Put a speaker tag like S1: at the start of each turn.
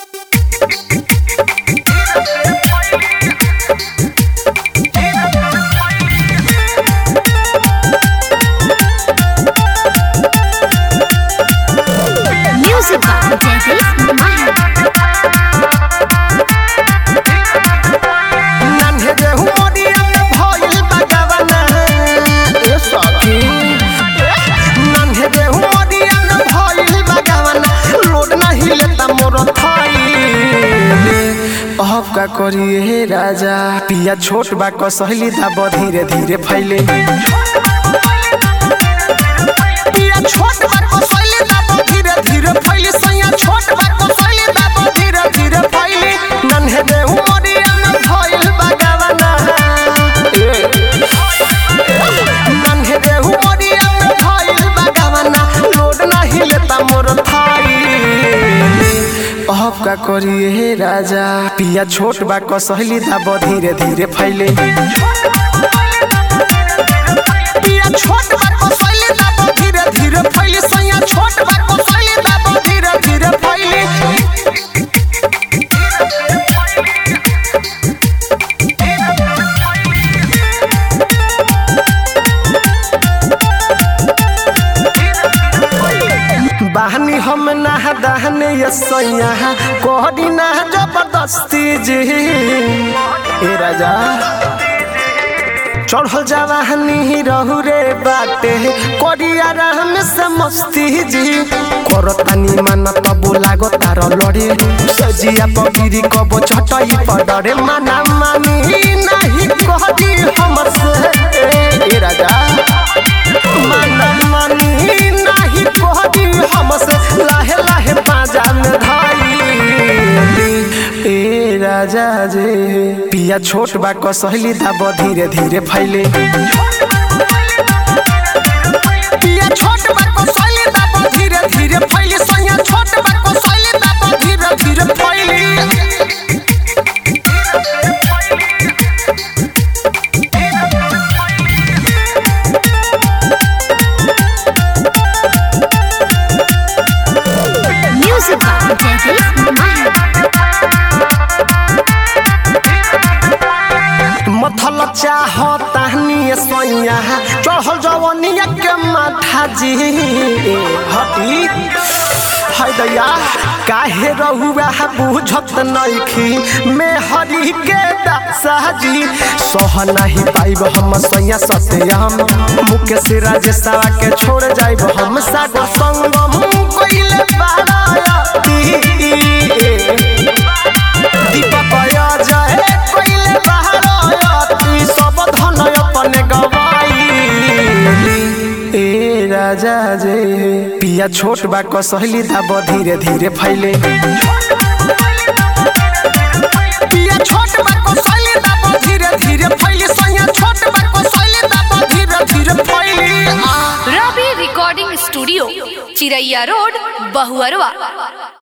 S1: Music by Jaideep Mahal.
S2: नन्हे देहु मोरिया में भइल बगवना ए सखी नन्हे देहु मोरिया में भइल बगवना लोड नहीं लेता मोर थाई अब का करिए हे राजा पिया छोट बा कसहली दाब धीरे धीरे फैले पिया छोट बा कसहली दाब धीरे धीरे फैले सैया छोट बा कसहली दाब धीरे धीरे फैले नन्हे देहु मोरिया में भइल बगवना नन्हे देहु मोरिया में भइल बगवना लोड नहीं लेता मोर थाई अब का करिए हे राजा पिया छोट बा कसहली दाब धीरे धीरे फैले पिया छोट बा कसहली दाब धीरे धीरे फैले सैया छोट बा कसहली दाब धीरे धीरे फैले बहनी हम ना दहने ये सैया कोहरी ना जबरदस्ती जी ए राजा चढ़ल जवाहनी रहू रे बाटे करिया राम से मस्ती जी करतानी माना तबो लागो तार लड़े सजिया पगिरी कबो छटई पडरे माना मानी नहीं कहदी हमसे ए राजा माना मानी नहीं कहदी हमसे लाहे लाहे बाजा में धाई ए राजा जे पिया छोट बा कसहली दाब धीरे धीरे फैले पिया छोट बा कसहली दाब धीरे धीरे फैले सैया छोट बा कसहली दाब धीरे धीरे फैले
S1: Music by Jaideep Mahal.
S2: मथल चाह ताहनी सैया चढ़ल जवनिया के माथा जी हटी है दैया काहे रहुआ बुझत नइखी में हरी के दासा जी सह नहीं पाइब हम सैया सत्यम मुके से राजेशवा के छोड़ जाइब हम सागर संगम कइले बारायती दीपक जय कइले बहारती सब धन अपने गवाई ए राजा जे पिया छोट बा कसहली दाब धीरे धीरे फैले पिया छोट बा कसहली दाब धीरे धीरे फैले सैया छोट बा कसहली दाब धीरे धीरे फैले आ
S3: Ravi recording studio Chiraiya road Bahuarwa